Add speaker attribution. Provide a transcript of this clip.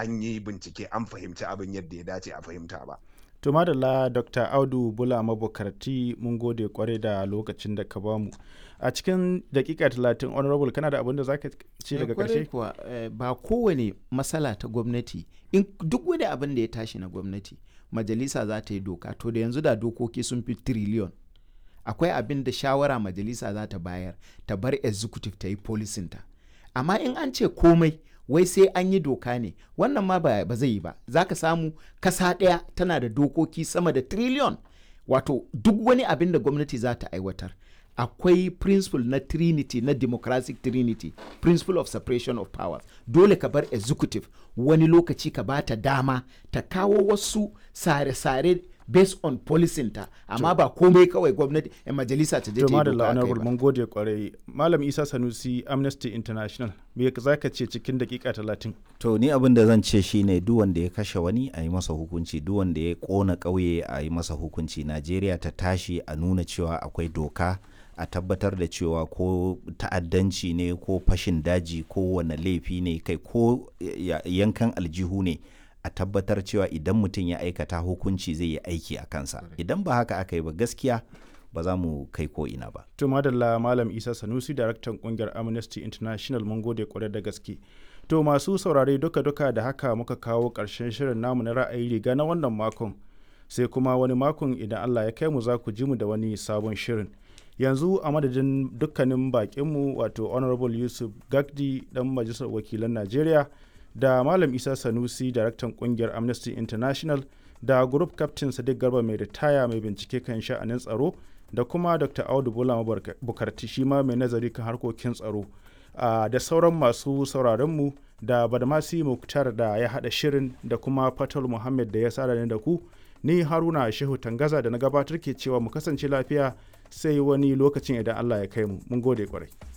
Speaker 1: an yi bincike an fahimci abin yadda ya dace a fahimta ba
Speaker 2: to madalla dr audu bula mabukarti mun gode kwarai da lokacin da ka bamu a cikin dakika talatin honorable kana da abin da zaka ce daga karshe
Speaker 3: kuwa ba kowane matsala ta gwamnati in duk wani abin da ya tashi na gwamnati majalisa za ta yi doka to da yanzu da dokoki sun fi triliyon akwai abin da shawara majalisa za ta bayar ta bar executive ta yi policinta amma in an ce komai wai sai an yi doka ne wannan ma ba, ba zai yi ba za ka samu kasa ɗaya tana da dokoki sama da triliyon wato duk wani abin da gwamnati za ta aiwatar akwai principle na trinity na democratic trinity principle of separation of powers dole ka bar executive wani lokaci ka ba ta dama ta kawo wasu sare-sare based on policing ta amma ba komai kawai gwamnati yan majalisa ta je ta yi doka
Speaker 2: honorable mun gode kwarai malam isa sanusi amnesty international me za ka ce cikin dakika talatin
Speaker 4: to ni abin da zan ce shine duk wanda ya kashe wani a yi masa hukunci duk wanda ya kona ƙauye a yi masa hukunci najeriya ta tashi a nuna cewa akwai doka a tabbatar da cewa ko ta'addanci ne ko fashin daji ko wane laifi ne kai ko yankan aljihu ne a tabbatar cewa idan mutum ya aikata hukunci zai yi aiki a kansa idan ba haka aka yi ba gaskiya ba za mu kai ko ina ba.
Speaker 2: To madalla Malam Isa Sanusi daraktan kungiyar Amnesty International mun gode kwarai da gaske. To masu saurare duka-duka da haka muka kawo ƙarshen shirin namu na ra'ayi riga na wannan makon. Sai kuma wani makon idan Allah ya kai mu za ku ji mu da wani sabon shirin. Yanzu a madadin dukkanin bakinmu wato Honorable Yusuf Gagdi dan Majalisar Wakilan Najeriya da Malam Isa Sanusi daraktan kungiyar Amnesty International da Group Captain Sadiq Garba mai ritaya mai bincike kan sha'anin tsaro da kuma dr audu bulama bukarti shi ma mai nazari kan harkokin tsaro da sauran masu sauraronmu da badamasi muktar da ya haɗa shirin da kuma fatal muhammad da ya sada da ku ni haruna shehu tangaza da na gabatar ke cewa mu kasance lafiya sai wani lokacin idan allah ya kai mu mun gode kwarai